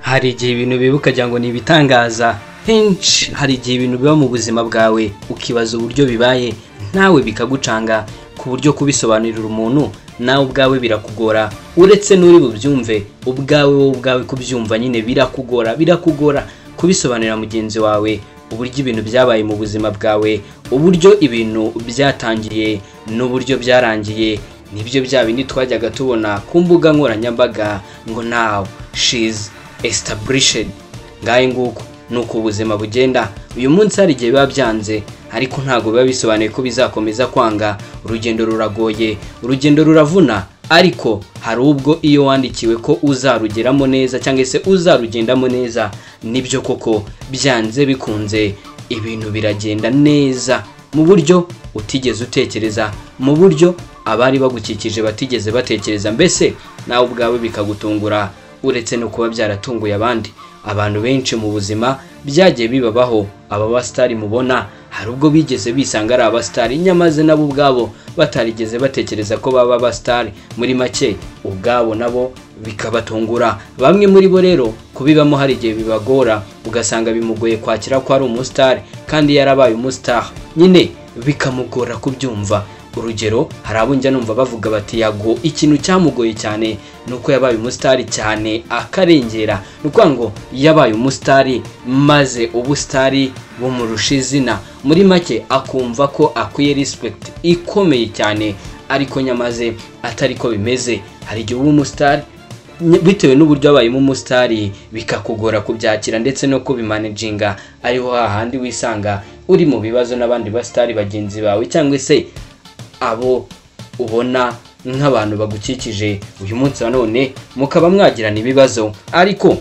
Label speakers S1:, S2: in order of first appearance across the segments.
S1: hari igihe ibintu biba ukagira ngo ni ibitangaza henshi hari igihe ibintu biba mu buzima bwawe ukibaza uburyo bibaye nawe bikagucanga ku buryo kubisobanurira umuntu nawe ubwawe birakugora uretse n'uri bubyumve ubwawe wowe ubwawe kubyumva nyine birakugora birakugora kubisobanurira mugenzi wawe uburyo ibintu byabaye mu buzima bwawe uburyo ibintu byatangiye n'uburyo byarangiye nibyo bya bindi twajyaga tubona ku mbuga nkoranyambaga ngo nawu shizi esitabulishedi ngahe nguko ni uko ubuzima bugenda uyu munsi hari igihe biba byanze ariko ntabwo biba bisobanuye ko bizakomeza kwanga urugendo ruragoye urugendo ruravuna ariko hari ubwo iyo wandikiwe ko uzarugeramo neza cyangwa se uzarugendamo neza nibyo koko byanze bikunze ibintu biragenda neza mu buryo utigeze utekereza mu buryo abari bagukikije batigeze batekereza mbese nawe ubwawe bikagutungura uretse no kuba byaratunguye abandi abantu benshi mu buzima byagiye bibabaho aba basitari mubona hari ubwo bigeze bisanga ari abasitari nyamaze nabo ubwabo batarigeze batekereza ko baba abasitari muri make ubwabo nabo bikabatungura bamwe muri bo rero kubibamo hari igihe bibagora ugasanga bimugoye kwakira ko ari umusitari kandi yarabaye umusitari nyine bikamugora kubyumva urugero hari abo njya numva bavuga bati yago ikintu cyamugoye cyane ni uko yabaye umusitari cyane akarengera ni ukuvuga ngo yabaye umusitari maze ubusitari bumurusha izina muri make akumva ko akwiye respekiti ikomeye cyane ariko nyamaze atari ko bimeze hari igihe uba umusitari bitewe n'uburyo abayemo umusitari bikakugora kubyakira ndetse no kubimanajinga ariho hahandi wisanga uri mu bibazo n'abandi basitari bagenzi bawe cyangwa se abo ubona nk'abantu bagukikije uyu munsi nanone mukaba mwagirana ibibazo ariko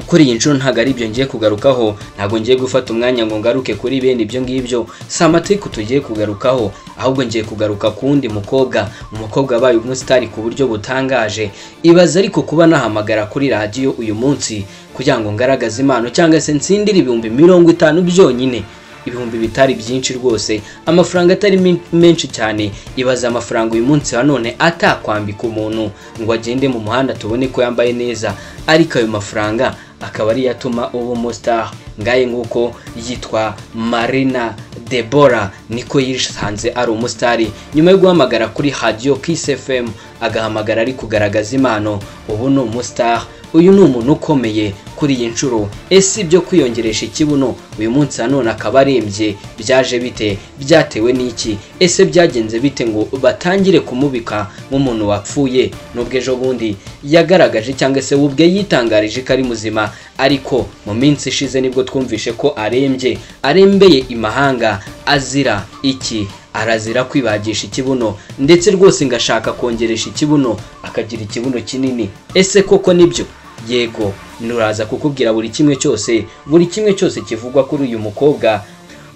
S1: kuri iyi nshuro ntabwo ari ibyo ngiye kugarukaho ntabwo ngiye gufata umwanya ngo ngaruke kuri bene ibyo ngibyo si amatiku tugiye kugarukaho ahubwo ngiye kugaruka ku wundi mukobwa umukobwa wabaye umusitari ku buryo butangaje ibaze ariko kuba nahamagara kuri radiyo uyu munsi kugira ngo ngaragaze impano cyangwa se nsindire ibihumbi mirongo itanu byonyine ibihumbi bitari byinshi rwose amafaranga atari menshi cyane ibaza amafaranga uyu munsi wa none atakwambika umuntu ngo agende mu muhanda tubone ko yambaye neza ariko ayo mafaranga akaba ariyo atuma uba umusitari ngahe nguko yitwa marina debora niko yisanze ari umusitari nyuma yo guhamagara kuri hadiyo kisi efemu agahamagara ari kugaragaza impano ubu ni umusitari uyu ni umuntu ukomeye kuri iyi nshuro ese ibyo kwiyongeresha ikibuno uyu munsi nanone akaba arembye byaje bite byatewe n'iki ese byagenze bite ngo batangire kumubika nk'umuntu wapfuye n'ubwo ejo bundi yagaragaje cyangwa se ubwe yitangarije ko ari muzima ariko mu minsi ishize nibwo twumvishe ko arembye arembeye imahanga azira iki arazira kwibagisha ikibuno ndetse rwose ngashaka kongeresha ikibuno akagira ikibuno kinini ese koko nibyo yego nuraza kukubwira buri kimwe cyose buri kimwe cyose kivugwa kuri uyu mukobwa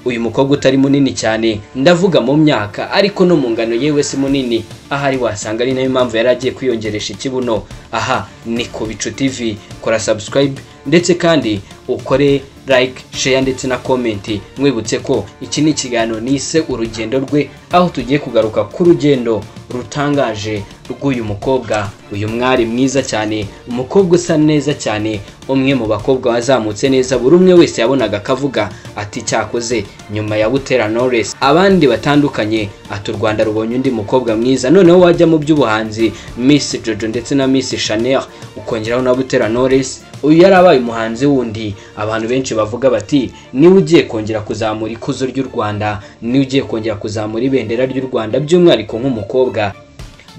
S1: uyu mukobwa utari munini cyane ndavuga mu myaka ariko no mu ngano yewe si munini ahari wasanga ari nayo mpamvu yari agiye kwiyongeresha ikibuno aha ni ku bicu tivi kora subscribe ndetse kandi ukore like share ndetse na komenti mwibutse ko iki ni ikiganiro nise urugendo rwe aho tugiye kugaruka ku rugendo rutangaje rw'uyu mukobwa uyu mwari mwiza cyane umukobwa usa neza cyane umwe mu bakobwa wazamutse neza buri umwe wese yabonaga akavuga ati cyakoze nyuma ya butera noresi abandi batandukanye ati u rwanda rubonye undi mukobwa mwiza noneho wajya mu by'ubuhanzi misi jojo ndetse na misi shanel ukongeraho na butera noresi uyu yari abaye umuhanzi wundi abantu benshi bavuga bati niwe ugiye kongera kuzamura ikuzo ry'u rwanda niwe ugiye kongera kuzamura ibendera ry'u rwanda by'umwihariko nk'umukobwa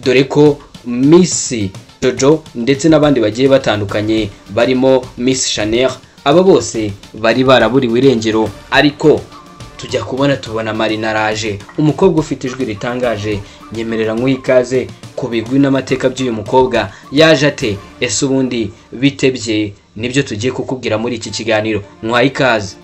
S1: dore ko misi jojo ndetse n'abandi bagiye batandukanye barimo misi shanel aba bose bari baraburiwe irengero ariko tujya kubona tubona marinaraje umukobwa ufite ijwi ritangaje nyemerera nk'uyikaze ku bigwi n'amateka by'uyu mukobwa yaje ate ese ubundi bitebye nibyo tugiye kukubwira muri iki kiganiro mwaha ikaze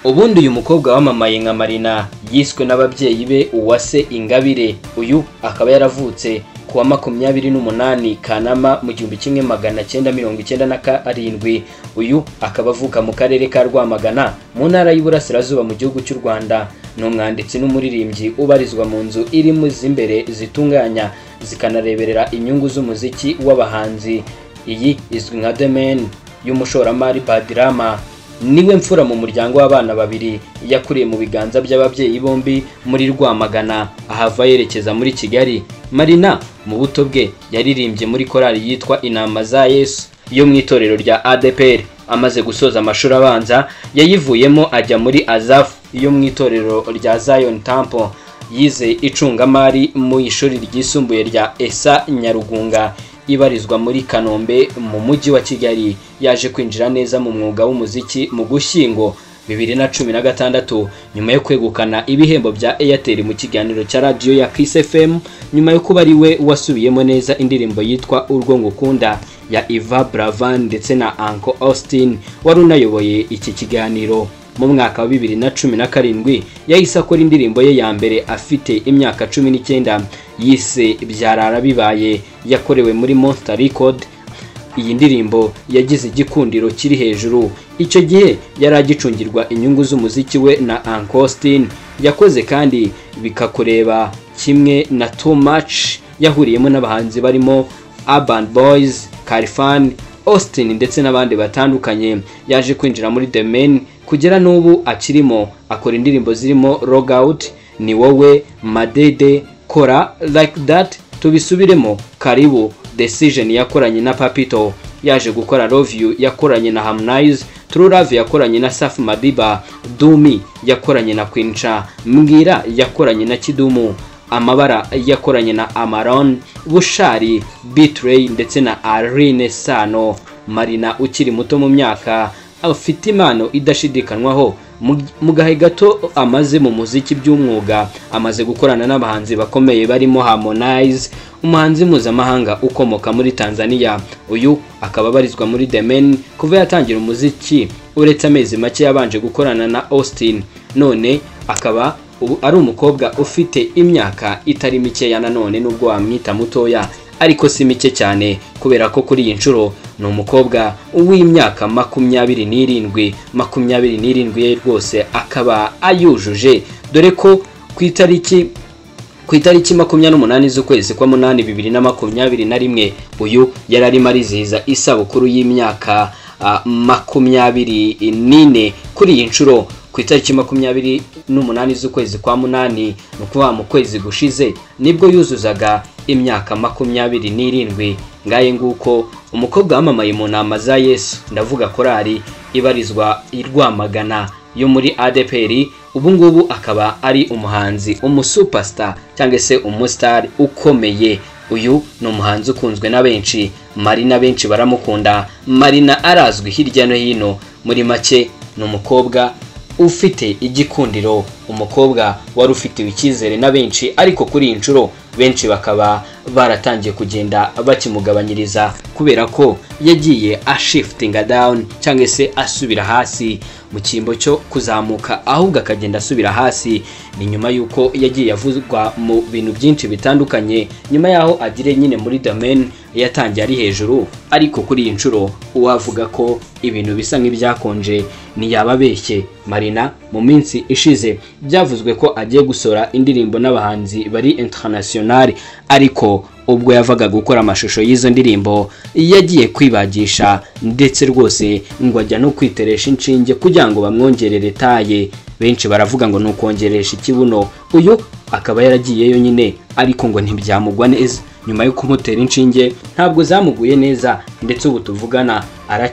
S1: ubundi uyu mukobwa wamamaye nka marina yiswe n'ababyeyi be uwase ingabire uyu akaba yaravutse ku wa makumyabiri n'umunani kanama mu gihumbi kimwe magana cyenda mirongo icyenda na karindwi uyu akaba avuka mu karere ka rwamagana mu ntara y'iburasirazuba mu gihugu cy'u rwanda ni umwanditsi n'umuririmbyi ubarizwa mu nzu irimo z'imbere zitunganya zikanareberera inyungu z'umuziki w'abahanzi iyi izwi nka domaine y'umushoramari badirama niwe mfura mu muryango w'abana babiri yakuriye mu biganza by'ababyeyi bombi muri rwamagana ahava yerekeza muri kigali marina mu buto bwe yaririmbye muri korali yitwa inama za yesu yo mu itorero rya adepr amaze gusoza amashuri abanza yayivuyemo ajya muri azafu yo mu itorero rya zion temple yize icungamari mu ishuri ryisumbuye rya esa nyarugunga ibarizwa muri kanombe mu mujyi wa kigali yaje kwinjira neza mu mwuga w'umuziki mu gushyingo bibiri na cumi na gatandatu nyuma yo kwegukana ibihembo bya airtel mu kiganiro cya radiyo ya kiss fm nyuma yo kuba ari we wasubiyemo neza indirimbo yitwa urwo ngukunda ya iva bravan ndetse na anko austin wari unayoboye iki kiganiro mu mwaka wa bibiri na cumi na karindwi yahise akora indirimbo ye ya mbere afite imyaka cumi n'icyenda yise byarara bibaye yakorewe muri monster record iyi ndirimbo yagize igikundiro kiri hejuru icyo gihe yari agicungirwa inyungu z'umuziki we na ankostin yakoze kandi bikakureba kimwe na too much yahuriyemo n'abahanzi barimo urban boys karifan austin ndetse n'abandi batandukanye yaje kwinjira muri the men kugera n'ubu akirimo akora indirimbo zirimo log out ni wowe madede kora like that tubisubiremo karibu Decision yakoranye na Papito yaje gukora Love You yakoranye na Harmonize True Love yakoranye na Safi Madiba Dumi yakoranye na Queen Cha Mbwira yakoranye na Kidumu Amabara yakoranye na Amaron Bushari Bitray ndetse na Arine Sano Marina ukiri muto mu myaka afite impano idashidikanywaho mu gahe gato amaze mu muziki by'umwuga amaze gukorana n'abahanzi bakomeye barimo Harmonize umuhanzi mpuzamahanga ukomoka muri Tanzania uyu akaba abarizwa muri The Men kuva yatangira umuziki uretse amezi make yabanje gukorana na Austin none akaba ubu ari umukobwa ufite imyaka itari mikeya nanone nubwo wamwita mutoya ariko si mike cyane kubera ko kuri iyi nshuro ni umukobwa w'imyaka makumyabiri n'irindwi makumyabiri n'irindwi ye rwose akaba ayujuje dore ko ku itariki ku itariki makumyabiri n'umunani z'ukwezi kwa munani bibiri na makumyabiri na rimwe uyu yari arimo arizihiza isabukuru y'imyaka makumyabiri n'ine kuri iyi nshuro ku itariki makumyabiri n'umunani z'ukwezi kwa munani ni ukuvuga mu kwezi gushize nibwo yuzuzaga imyaka makumyabiri n'irindwi ngaye nguko umukobwa wamamaye mu nama za yesu ndavuga korari ibarizwa i rwamagana yo muri adeperi ubu ngubu akaba ari umuhanzi umusupasita cyangwa se umusitari ukomeye uyu ni umuhanzi ukunzwe na benshi marina benshi baramukunda marina arazwi hirya no hino muri make ni umukobwa ufite igikundiro umukobwa wari ufitiwe icyizere na benshi ariko kuri iyi nshuro benshi bakaba baratangiye kugenda bakimugabanyiriza kubera ko yagiye ashifitinga dawuni cyangwa se asubira hasi mu cyimbo cyo kuzamuka ahubwo akagenda asubira hasi ni nyuma y'uko yagiye avuzwa mu bintu byinshi bitandukanye nyuma y'aho agire nyine muri domaine yatangiye ari hejuru ariko kuri iyi nshuro uwavuga ko ibintu bisa nk'ibyakonje ntiyaba abeshye marina mu minsi ishize byavuzwe ko agiye gusora indirimbo n'abahanzi bari internationale ariko ubwo yavaga gukora amashusho y'izo ndirimbo yagiye kwibagisha ndetse rwose ngo ajya no kwiteresha inshinge kugira ngo bamwongerere taye benshi baravuga ngo ni ukongeresha ikibuno uyu akaba yaragiyeyo nyine ariko ngo ntibyamugwa neza nyuma yo kumutera inshinge ntabwo zamuguye neza ndetse ubu tuvugana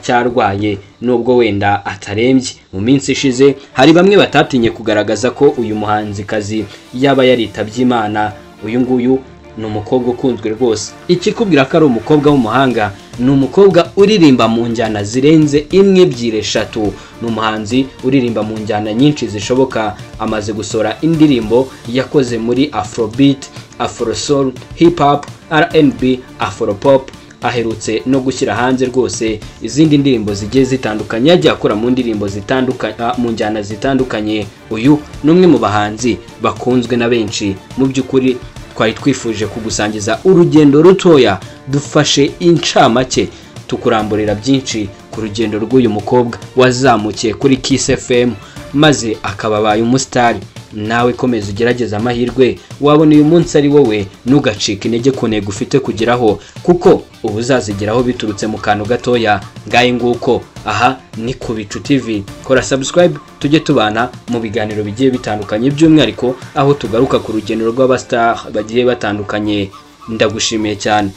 S1: aracyarwaye nubwo wenda atarembye mu minsi ishize hari bamwe batatinye kugaragaza ko uyu muhanzikazi yaba yaritabye imana uyu nguyu ni umukobwa ukunzwe rwose ikikubwira ko ari umukobwa w'umuhanga ni umukobwa uririmba mu njyana zirenze imwe ebyiri eshatu ni umuhanzi uririmba mu njyana nyinshi zishoboka amaze gusora indirimbo yakoze muri afrobeat afrosoul hip hop rnb afropop aherutse no gushyira hanze rwose izindi ndirimbo zigiye zitandukanye yagiye akora mu ndirimbo zitandukanye mu njyana zitandukanye uyu ni umwe mu bahanzi bakunzwe na benshi mu by'ukuri twari twifuje kugusangiza urugendo rutoya dufashe incamake tukuramburira byinshi ku rugendo rw'uyu mukobwa wazamukiye kuri kiss fm maze akaba abaye umusitari nawe komeza ugerageze amahirwe wabona uyu munsi ari wowe ntugacike intege ku ntego ufite kugeraho kuko uba uzazigeraho biturutse mu kantu gatoya ngahe nguko aha ni ku bicu tv kora subscribe tujye tubana mu biganiro bigiye bitandukanye by'umwihariko aho tugaruka ku rugendo rw'abasitari bagiye batandukanye ndagushimiye cyane